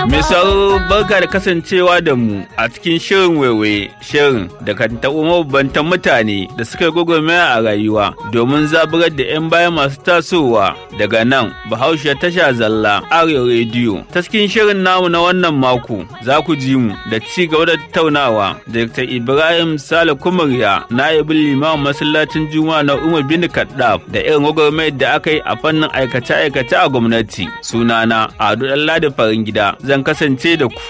Misal barka da kasancewa da mu a cikin shirin waiwaye shirin da kan taɓo mabambantan mutane da suka gwagwarmaya a rayuwa domin zaburar da 'yan baya masu tasowa daga nan bahaushe tasha zalla arewa rediyo ta cikin shirin namu na wannan mako za ku ji mu da ci gaba da tattaunawa da Dr. Ibrahim Sale Kumariya na ibin limamin masallacin Juma'a na Umar bin Kaddaf da irin gwagwarmayar da aka yi a fannin aikace-aikace a gwamnati sunana Ado Ɗanladi Farin Gida zan kasance da ku.